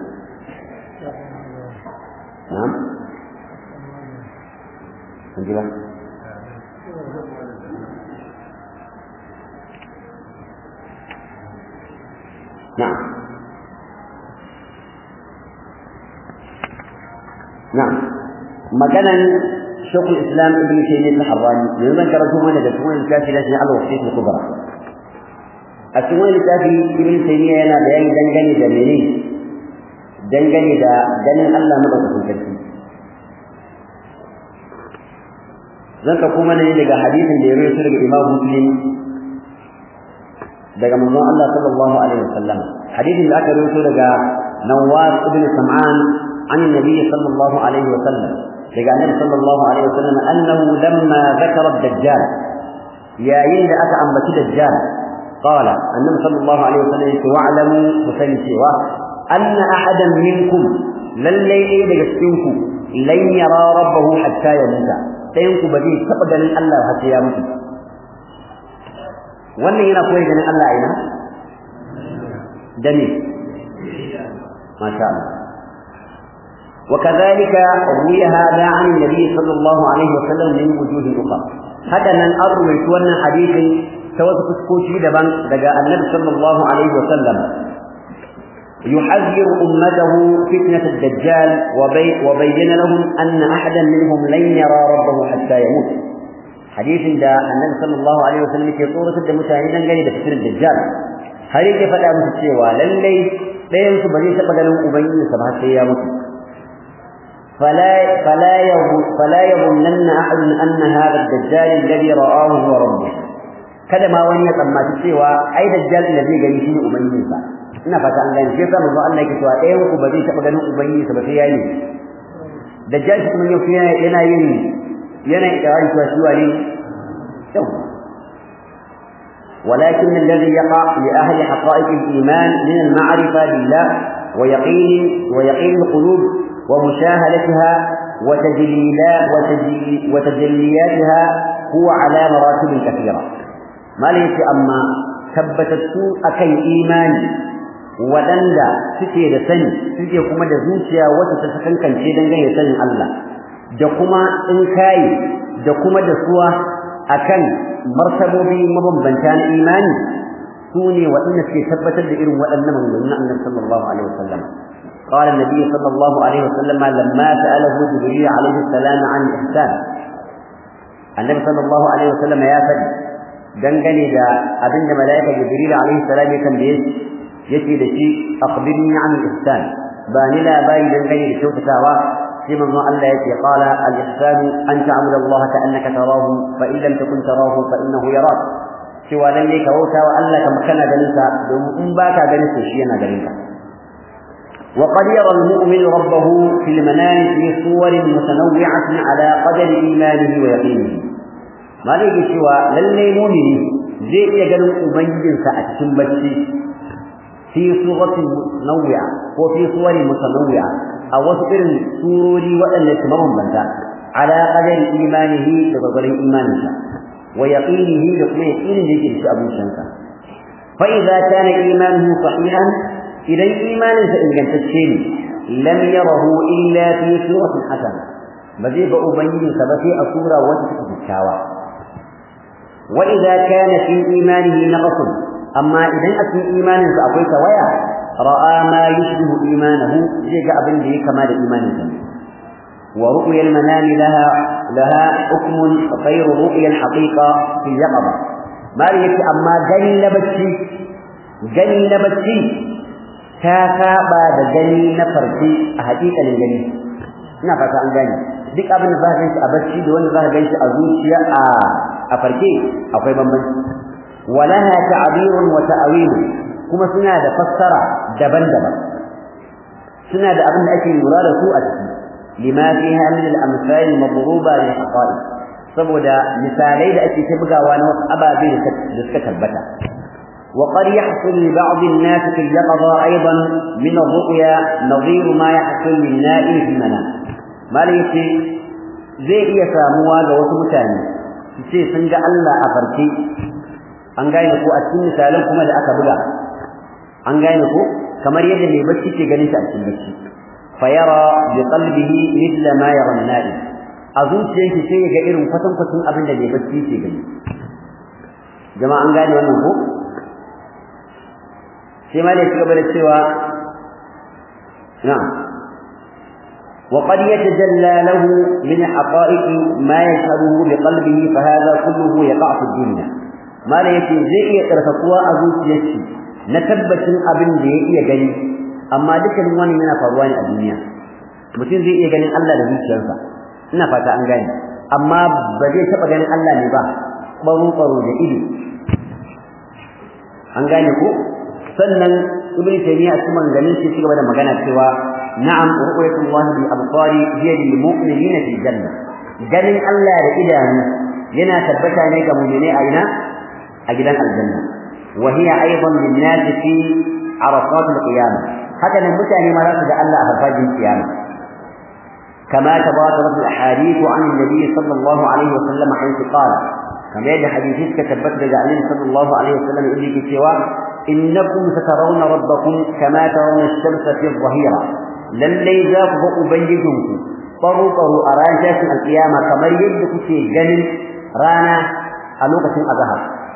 Na'am? An ji ba? Na'am. Na'am. Maganan Shekul Islam Ibn Taymiyyah al-Harrani yanzu zan karanto mana da kuma littafi na shi al-Wasiyyah al-Kubra. a cikin wani littafi ibn taymiya yana bayani dangane da mene dangane da ganin Allah madaukakin sarki zan ka kuma ne daga hadisin da ya rawaito daga Imam Muslim daga manzon Allah sallallahu alaihi wasallam hadisin da aka rawaito daga Nawas ibn Sam'an عن النبي صلى الله عليه وسلم daga annabi sallallahu alaihi wasallam annahu lamma zakara ad-dajjal yayin da aka ambaci dajjal قال النبي صلى الله عليه وسلم واعلموا فسنسوا أن أحدا منكم للي إيه لجسكنكم لن يرى ربه حتى يموت سينكم بديه تقبل الله حتى يموت wannan yana koyi ganin Allah ina dani masha Allah وكذلك روي هذا عن النبي صلى الله عليه وسلم من وجوه أخرى هذا من أروي wannan hadisin ta wasu fuskoki daban daga annabi sallallahu alaihi wa sallam يحذر أمته فتنة الدجال وبي وبين لهم أن أحدا منهم لن يرى ربه حتى يموت حديث دا النبي صلى الله عليه وسلم في صورة المتاهين قال فتنة الدجال هل كيف لا متسوى للي لا يمس بني سبقلهم أبين سبحة سيامته فلا فلا يظن فلا يظنن أحد أن هذا الدجال الذي رآه هو ربه kada ma wani ya tsammaci cewa ai dajjal da zai gani shine ubangiji sa ina fata an gane sai manzo Allah yake cewa ɗayan ku ba zai taɓa ganin ubangiji sa ba sai yayi dajjal shi kuma yau yana yin yana ikirari cewa shi wani yau ولكن الذي يقع لأهل حقائق الإيمان من المعرفة بالله ويقين ويقين القلوب ومشاهدتها وتجليلا وتجلياتها هو على مراتب كثيرة ما ليس أما tabbatattu akan imani waɗanda suke da sani suke kuma da zuciya wacce ta sakankance dangane sanin Allah da kuma in kai da kuma da suwa akan martabobi mabambanta na imani su ne waɗanda suke tabbatar da irin waɗannan maganganun Annabi sallallahu alaihi wasallam قال النبي صلى الله عليه وسلم لما سأله جبريل عليه السلام عن الإحسان النبي صلى الله عليه وسلم يا فدي dangane da abin da malaika jibril alaihi salam ya tambaye yace da shi akhbirni an al-ihsan ba ni labari dangane da kyautatawa sai manzo Allah yace qala al-ihsan an ta'budu Allah ka'annaka tarahu fa in lam takun tarahu fa innahu yarak cewa lalle ka bauta wa Allah kamar kana ganin sa domin in baka ganin sa shi yana ganin ka وقد يرى المؤمن ربه في المنام في صور متنوعة على قدر إيمانه ويقينه ما ليك سوى للي مؤمن زي يقل أبين سأتكم بشي في صورة متنوعة وفي صور متنوعة أو سئر سوري وأن يتمرهم بنتا على قدر إيمانه بقدر إيمانه ويقينه لكم يقين ذكر أبو شنكا فإذا كان إيمانه صحيحا إذا إيمان إن تشين لم يره إلا في سورة حسنة بذي بأبين سبتي أسورة وتسكت الشاوى وإذا كان في إيمانه نقص أما إذا أتي إيمان فأقوي سويا رأى ما يشبه إيمانه جيجا أبن به كمال إيمانه ورؤيا المنام لها لها حكم غير رؤيا الحقيقة في اليقظة ما يأتي أما جني نبتي جني نبتي ta saba da gani na farki a hakikalin gani ina fata an gani duk abin da za ka ganshi a bacci da wanda za ka ganshi a zuciya a a farke akwai bambanci walaha ta'birun wa ta'wil kuma suna da fassara daban-daban suna da abin da ake lura da su a ciki lima fiha min al-amsal madruba li haqa'iq saboda misalai da ake ta bugawa na wasu ababe da suka tabbata وقد يحصل لبعض الناس في اليقظة أيضا من الرؤيا نظير ما يحصل للنائم في المنام ما ليس زي iya samuwa ga wasu mutane su ce sun ga Allah a farke an gane ko a cikin misalan kuma da aka buga an gane ko kamar yadda mai bacci ke ganin shi a cikin bacci fa yara bi qalbihi mithla ma yara an-na'im a zuciyarsa sai ya ga irin kwatankwacin abin da mai bacci ke gani jama'a an gane wannan ko sai ma ne ci gaba da cewa na'am وقد يتجلى له من حقائق ما يشهده بقلبه فهذا كله يقع في الدنيا ما لا يتي زي iya tsarkakuwa a zuciyarsa na tabbacin abin da ya iya gani amma dukan wani yana faruwa ne a duniya mutum zai iya ganin Allah da zuciyarsa ina fata an gane amma ba zai taba ganin Allah ne ba baro baro da ido an gane ko sannan ibn taymiya cikin maganganun shi cigaba da magana cewa na'am ru'yatullah bi absari hiya lil mu'minina fil janna ganin Allah da idanu yana tabbata ne ga mu'mini a ina a gidan aljanna wa hiya aidan lin nas fi arafat al qiyamah haka nan mutane ma za su ga Allah a farfajin kiyama كما تبادرت الاحاديث عن النبي صلى الله عليه وسلم حيث قال كما يد حديث كتبت رجال صلى الله عليه وسلم يقول لك سوى إنكم سترون ربكم كما ترون الشمس في الظهيرة للي ذاك أبيجكم طروا طروا أران جاسم القيامة كما يجدك في جنل رانا ألوكة أظهر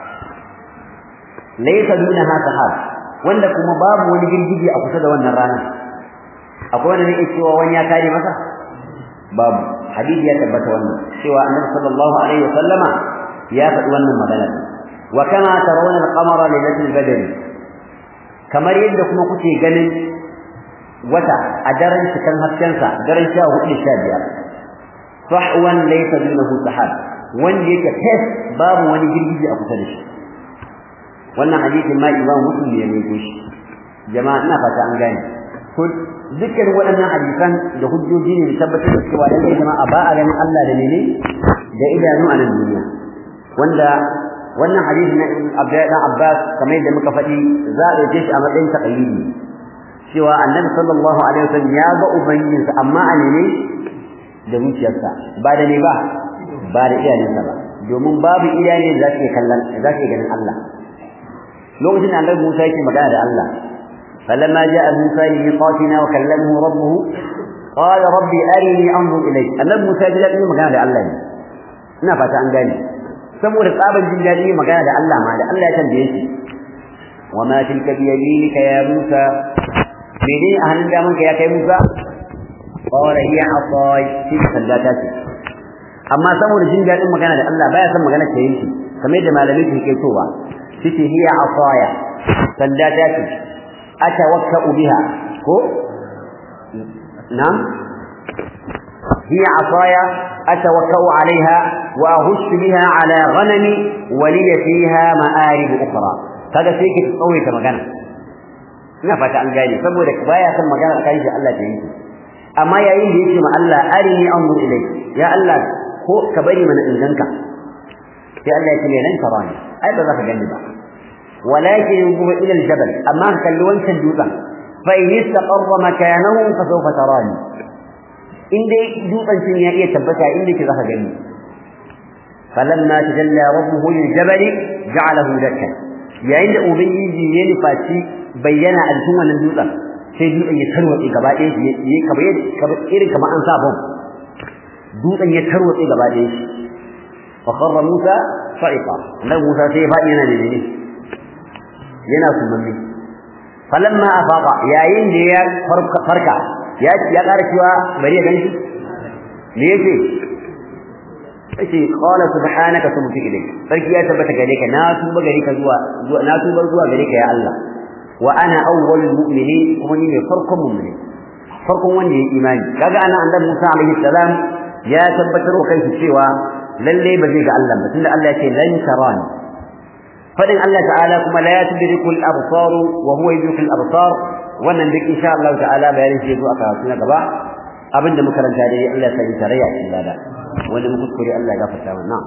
ليس دونها سحاب وانكم باب ونجل أقصد وانا رانا أقول لك إيشوا وانيا كاري مسا باب حديث يتبت وانا سوى النبي صلى الله عليه وسلم يا فتوانا مدلت وكما ترون القمر ليلة البدر kamar yadda kuma kuke ganin wata a daren cikin haskensa daren sha hudu sha biyar sahwan laysa dunahu sahab wanda yake fes babu wani girgije a kusa da shi wannan hadisin ma imam muslim ne ya mai shi jama'a ina fata an gane ko dukkan waɗannan hadisan da hujjoji ne da tabbatar da cewa lallai jama'a ba a ganin Allah da ne da idanu a nan duniya wanda wannan hadisi na Abdullahi dan Abbas kamar yadda muka faɗi za a ɗauke shi a matsayin taqlidi cewa Annabi sallallahu alaihi wasallam ya ga ubangijinsa amma a ne da zuciyarsa ba da ne ba ba da iyalinsa ba domin babu iyali da zake kallon zake ganin Allah lokacin da Annabi Musa yake magana da Allah falamma ja'a Musa li miqatina wa kallamahu rabbuhu qala rabbi arini anzur ilayk Annabi Musa ya ji magana da Allah ne ina fata an gane saboda tsaban jin daɗi magana da Allah ma da Allah ya tambaye shi wa ma tilka bi yaminika ya Musa menene a hannun damanka ya kai Musa qala hiya asai shi sanda ta ce amma saboda jin daɗin magana da Allah baya son magana ta yanki kamar yadda malamai ke kai towa shi hiya asaya sanda ta ce atawakkau biha ko na'am هي عصايا أتوكأ عليها وأهش بها على غنمي ولي فيها مآرب أخرى هذا سيك تطوي كما كان ina fata an gane saboda baya son magana kan shi Allah ta yi amma yayin da yake ma Allah arini anzur ilayk ya Allah ko ka bari mana in ganka sai Allah ya ce lan tarani ai ba za ka gani ba walakin yanzur ila aljabal amma ka kalli wancan dutsen fa in istaqarra makanahu fa sawfa tarani in dai dutsen cin ya iya tabbata inda ke za ka gani falamma tajalla rabbuhu liljabal ja'alahu dakkan yayin da ubangiji ya nufaci bayyana a cikin wannan dutsen sai dutsen ya tarwatse gaba ɗaya shi ya kamar irin kamar an sa bom dutsen ya tarwatse gaba ɗaya shi fa kharra Musa sa'iqa annabi Musa sai ya faɗi yana da ne yana sumanni falamma afaqa yayin da ya farka ya ya ƙara cewa bari ya ganshi me yake yace qala subhanaka tubtu ilayk sarki ya tabbata gare ka na tuba gare ka zuwa na tuba zuwa gare ka ya Allah wa ana awwalul mu'minin kuma ni ne farkon mu'mini farkon wanda ya imani kaga ana annabi Musa alaihi salam ya tabbatar wa kansa cewa lalle ba zai ga Allah ba tunda Allah ya ce lan tarani fadin Allah ta'ala kuma la yatudriku al-absar wa huwa yudriku al-absar wannan duk insha Allah ta'ala bayanin shi zuwa karatu na gaba abinda muka ranta dai Allah ya sani tarayya cikin lada wanda muka kuskure Allah ya gafarta mana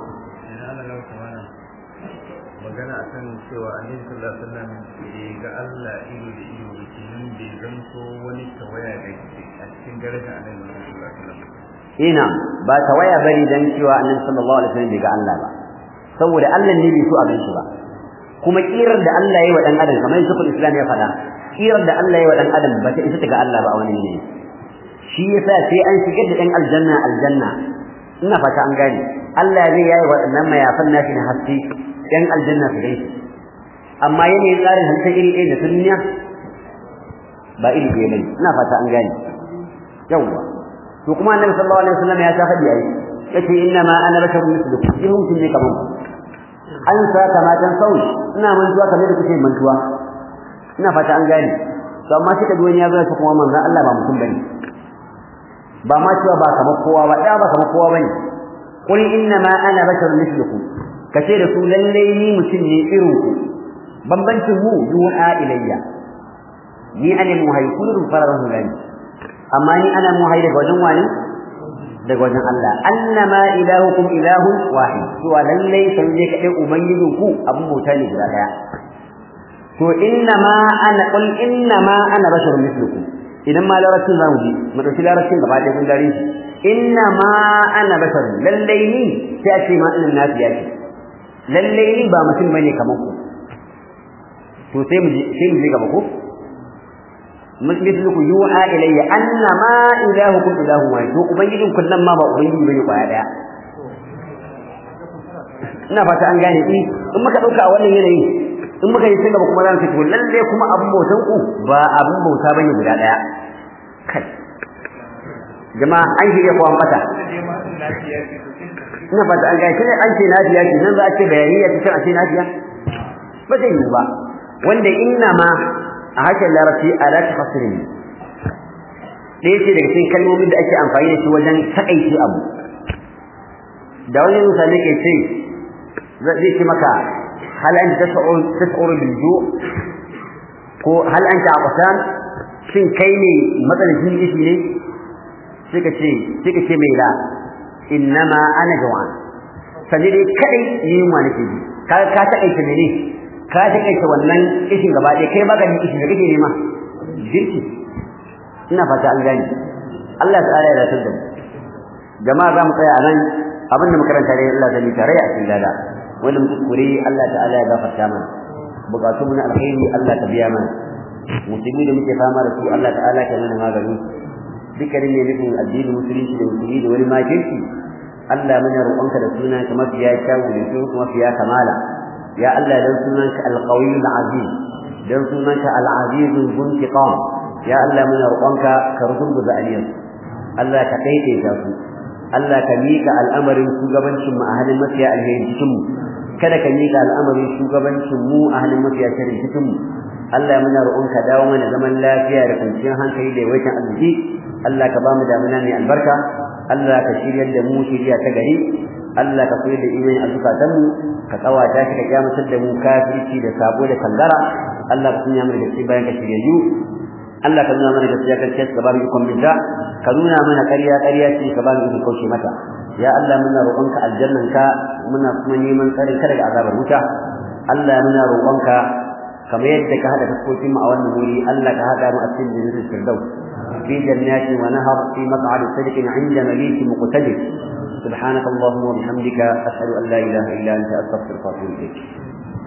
magana akan cewa annabi sallallahu alaihi wasallam bai ga Allah ido da ido kenan bai zanto wani tawaya da a cikin darajar annabi sallallahu alaihi wasallam ina ba tawaya bari dan cewa annabi sallallahu alaihi wasallam bai ga Allah ba saboda Allah ne bai so a ganshi ba kuma kirar da Allah yayi wa dan adam kamar Sheikhul Islam ya faɗa kirar da Allah yayi wa dan adam ba ta isa ta ga Allah ba a wani ne shi yasa sai an shigar da dan aljanna aljanna ina fata an gane Allah zai yayi waɗannan mayafan nashi na haske yan aljanna su gaishe amma yanayin tsarin halittar iri ɗaya da ta duniya ba iri ɗaya bane ina fata an gane yawwa to kuma annabi sallallahu alaihi wasallam ya ta hadi ai yace inna ma ana basharun mislukum in mutum ne kaman an sa kama tan sauri ina mantuwa kamar da kuke mantuwa ina fata an gane to amma shi kaji wani ya zo kuma manzon Allah ba mutum bane ba ma cewa ba kamar kowa ba da ba kamar kowa bane qul inna ma ana basharun mislukum kace da su lalle ni mutum ne irin ku bambancin mu yuha ilayya ni ana muhayyikun farahu lani amma ni ana muhayyi daga wajen wani daga wajen Allah annama ilahukum ilahun wahid to lalle sai ne kadai ubangijin ku abun bauta ne guda daya to innama ana qul innama ana basharun mislukum idan ma larabcin zamu ji mu dauki larabcin gaba ɗaya kun gare shi innama ana basharun lalle ni sai a ce ma ina nafiya ce lalle ni ba mutum bane kamar ku to sai mu sai mu je gaba ko misluku yuha ilayya annama ilahukum ilahun wahid to ubangijin kun nan ma ba ubangiji bane kwaya daya ina fata an gane ni in muka dauka a wannan yanayi in muka yi sai gaba kuma za mu ce lalle kuma abun bautan ku ba abun bauta bane guda daya kai jama'a an shirya kuwa mata ina fata an gane kine an ce nafiya ce nan za a ce bayaniya ta ce a ce nafiya ba zai yi ba wanda inna ma a harshen larabci ala tafsirin ɗaya ce daga cikin kalmomin da ake amfani da shi wajen takaice abu da wani misali ke ce zai ce maka hal anta tas'ur tas'ur bil ju' ko hal anta aqsan shin kai ne matsalin ishi ne sai ka ce sai ka ce mai la innama ana jawan sani dai kadai yunwa nake ji ka ka takaice ne ka takaice wannan ishin gaba ɗaya kai baka jin ishin da kake nema girki ina fata an gani Allah ta'ala ya rasul da jama'a za mu tsaya a nan abinda makaranta ne Allah ta tare a cikin lada wanda muka kure Allah ta'ala ya gafarta mana bukatu mu na alheri Allah ta biya mana musulmi da muke fama da su Allah ta'ala ta mana magani dukkanin ne nufin addinin musulunci da musulmi da wani makirci Allah muna roƙonka da sunan ka mafiya kyawu da sunan kuma mafiya kamala ya Allah dan sunanka al-qawiyyu al-aziz dan sunanka al-aziz al-muntiqam ya Allah muna roƙonka ka rugurguza aliyan Allah ka daidaita su Allah ka mika al'amarin shugabancin mu a halin mafiya alheri cikin mu kada ka mika al'amarin shugabancin mu a halin mafiya sharri cikin mu Allah muna roƙonka dawo mana zaman lafiya da kwanciyar hankali da yawaitan arziki Allah ka ba mu damuna mai albarka Allah ka shiryar da mu shirya ta gari Allah ka koyar da imani a zukatanmu ka tsawata shi ka kyamatar da mu kafirci da sabo da kangara Allah ka sanya mana gaskiya bayan ka shiryayyu Allah ka nuna mana gaskiya kan kai ka ba mu ikon binta ka nuna mana ƙarya ƙarya ce ka ba mu ikon kauce mata ya Allah muna roƙonka aljannanka muna kuma neman tsarin ka daga azabar wuta Allah muna roƙonka kamar yadda ka hada fuskokin mu a wannan wuri Allah ka hada mu a cikin jannatul firdaus fi jannatin wa nahar fi maq'adi sidqin 'inda malikin muqtadir سبحانك اللهم وبحمدك أشهد أن لا إله إلا أنت أستغفرك وأتوب إليك